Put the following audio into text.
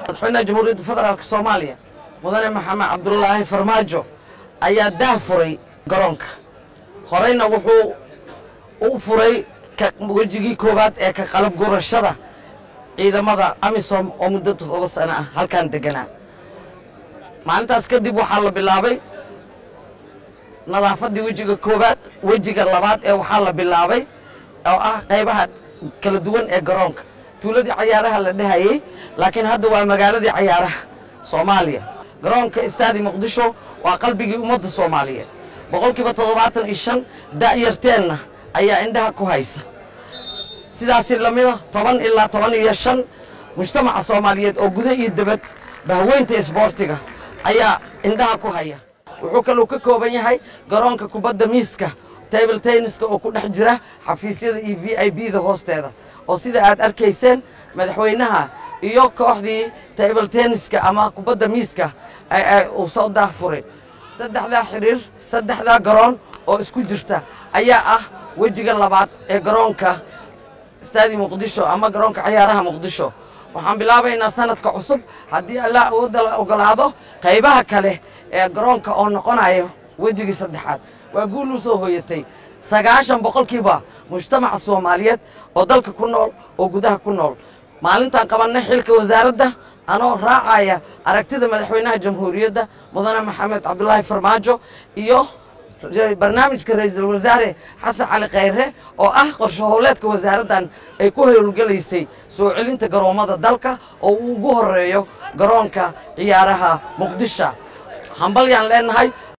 madaxweynaha jamhuuriyadda federaalk soomaaliya mudane maxamed cabdulaahi farmaajo ayaa daah furay garoonka horeyna wuxuu u furay wejigii koowaad ee ka qalab gurashada ciidamada amisom oo muddo todoba sano ah halkan deganaa maalintaas kadib waxaa la bilaabay nadaafaddii wejiga koowaad wejiga labaad ee waxaa la bilaabay oo ah qaybaha kala duwan ee garoonka tuuladii cayaaraha la dhehayey laakiin hadda waa magaaladii cayaaraha soomaaliya garoonka istaadi muqdisho waa qalbigii ummadda soomaaliyeed boqolkiiba toddobaatan iyo shan da'yarteenna ayaa indhaha ku haysa sidaasi lamida toban ilaa toban iyo shan mujtamaca soomaaliyeed oo guda iyo debad bahweynta isboortiga ayaa indhaha ku haya wuxuu kaluu ka kooban yahay garoonka kubadda miiska table tenniska oo ku dhex jira xafiisyada iyo v i b da hoosteeda oo sida aad arkayseen madaxweynaha iyo kooxdii table tenniska ama kubadda miiska uu soo daahfuray saddexdaa xidhiir saddexdaa garoon oo isku jirta ayaa ah wejiga labaad ee garoonka istaadi muqdisho ama garoonka cayaaraha muqdisho waxaan bilaabaynaa sanadka cusub haddii allah awoodda la ogolaado qaybaha kale ee garoonka oo noqonayo wejigii saddexaad waa guul u soo hooyatay sagaashan boqolkiiba mujtamaca soomaaliyeed oo dalka ku nool oo gudaha ku nool maalintaan qabannay xilka wasaaradda anoo raacaya aragtida madaxweynaha jamhuuriyadda mudane maxamed cabdulaahi farmaajo iyo barnaamijka ra-iisul wasaare xasan cali khayre oo ah qorsho howleedka wasaaraddan ay ku howlgelaysay soo celinta garoommada dalka oo uu ugu horeeyo garoonka ciyaaraha muqdisho hambalyaan leenahay